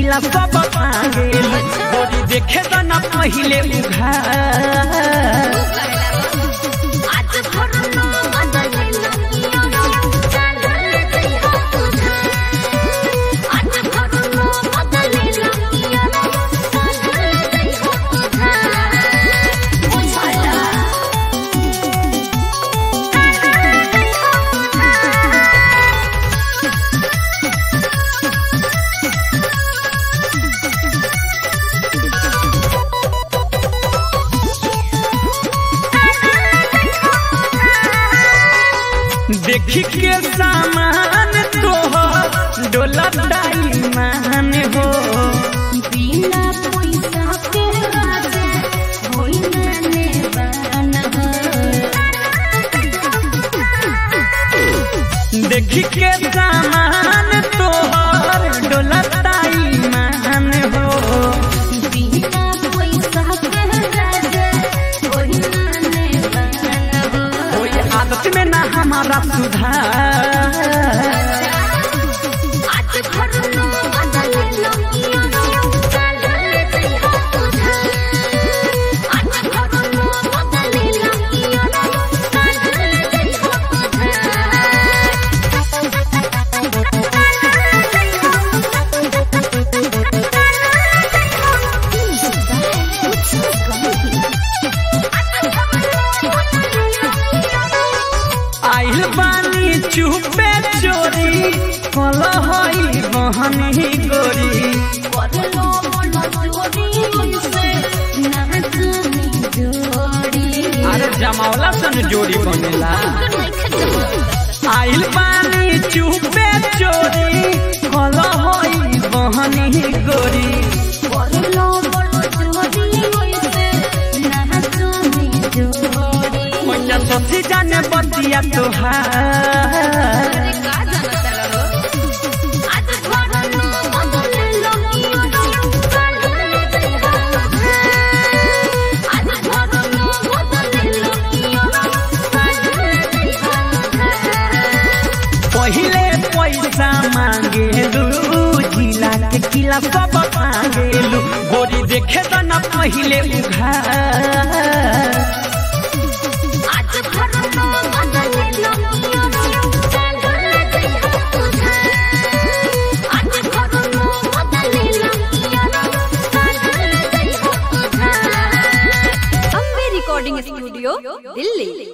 किला सब मांगेलू गोरी देखे तो न पहिले उघार आज भरनो बदले लगिया चले जइहा तुझा आज भरनो बदले लगिया चले जइहा तुझा बुझला देखी के सामान तो डोला डाई मान हो बिना पैसा के राजा होई नाने बना देखी के सामान तो डोला डाई मान हो बिना पैसा के राजा होई नाने बना कोई आदत में ना हमारा सुधार आज भरनो बदले लगिया चले जइहा तुझा आज भरनो बदले लगिया चले जइहा आइल बानी चुपे चोरी कल हई बहनी गोरी करलो मन चोरी से नाचनी जोड़ी अरे जमावला सन जोड़ी बनेला आइल बानी चुपे चोरी कल हई बहनी गोरी करलो मन चोरी से नाचनी जोड़ी मैया सखी जाने बतिया तोहार आज भरनो बदले लगिया चले जइहा आज भरनो बदले लगिया चले जइहा पहिले पैसा मांगेलू जिला के किला सब मांगेलू गोरी देखे तो न पहिले उघार आज भरनो बदले लगिया चले जइहा तुझा आज भरनो बदले लगिया चले जइहा तुझा अम्बे रिकॉर्डिंग स्टूडियो दिल्ली